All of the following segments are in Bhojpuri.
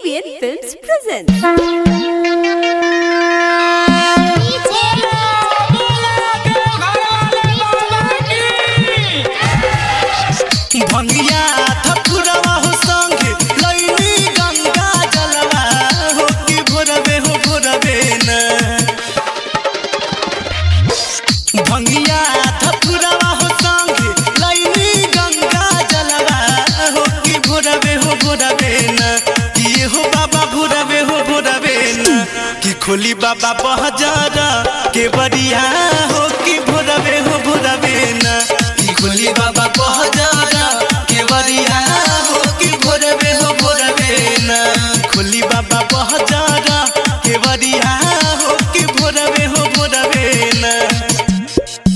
ABN Films presents. भंगिया थपुरवा हो संग लैनी गंगा जलवा हो कि भोरबे हो भोरबे न भंगिया थपुरवा हो संग लैनी गंगा जलवा हो कि भोरबे हो भोरबे न कि हो बाबा भोरबे हो भोरबे न कि खोली बाबा बहजारा के बरिया हो कि भोरबे हो भोरबे न कि खोली बाबा बहजारा के बरिया हो कि भोरबे हो भोरबे न खोली बाबा बहजारा के बरिया हो कि भोरबे हो भोरबे न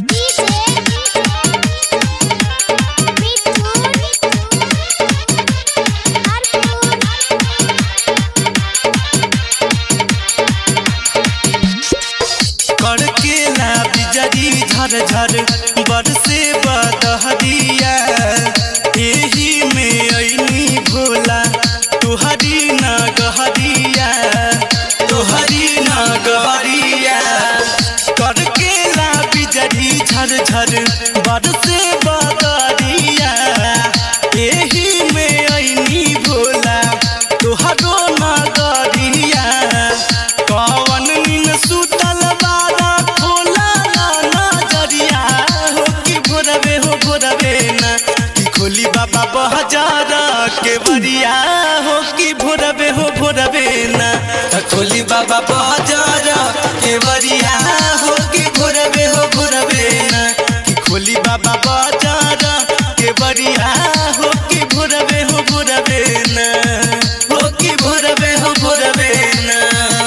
कड़केला बिजली झर झर बरसे बदहरिया एही में ऐनी भोला तुहरी न गहरिया तुहरी न गहरिया कड़केला बिजली झर झर बरसे बदरिया एही में ऐनी भोला तुहरो न गरिया कवन नीन सुतल बारा खोला ना नजरिया हो कि भोरबे हो भोरबे ना कि खोली बाबा बहजारा के बरिया हो कि भोरबे हो भोरबे ना त खोली बाबा बहजारा के बरिया हो कि भोरबे हो भोरबे ना कि खोली बाबा बहजारा के बरिया हो कि भोरबे हो भोरबे ना हो कि भोरबे हो भोरबे ना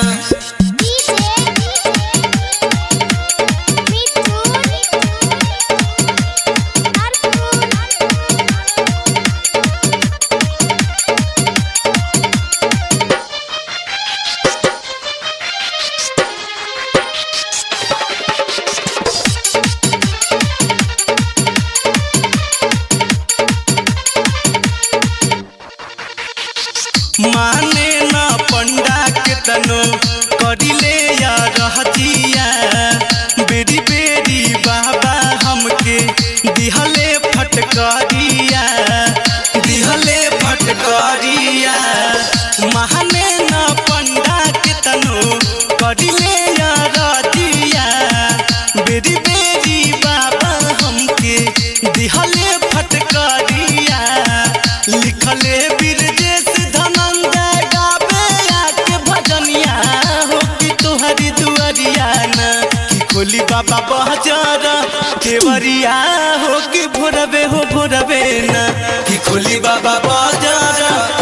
माने न पंडा के तनो करिले या रहतिया बेरी बेरी बाबा हमके दिहले फटकरिया दिहले फटकरिया माने न पंडा के तनो करिले या रहतिया बेरी बेरी बाबा हमके दिहले फटकरिया लिखले बिरजेश धनंजय गावे आके भजनिया हो कि तुहरी दुआरिया ना कि खोली बाबा बहजारा केवरिया हो कि भोरबे हो भोरबे ना कि खोली बाबा बहजारा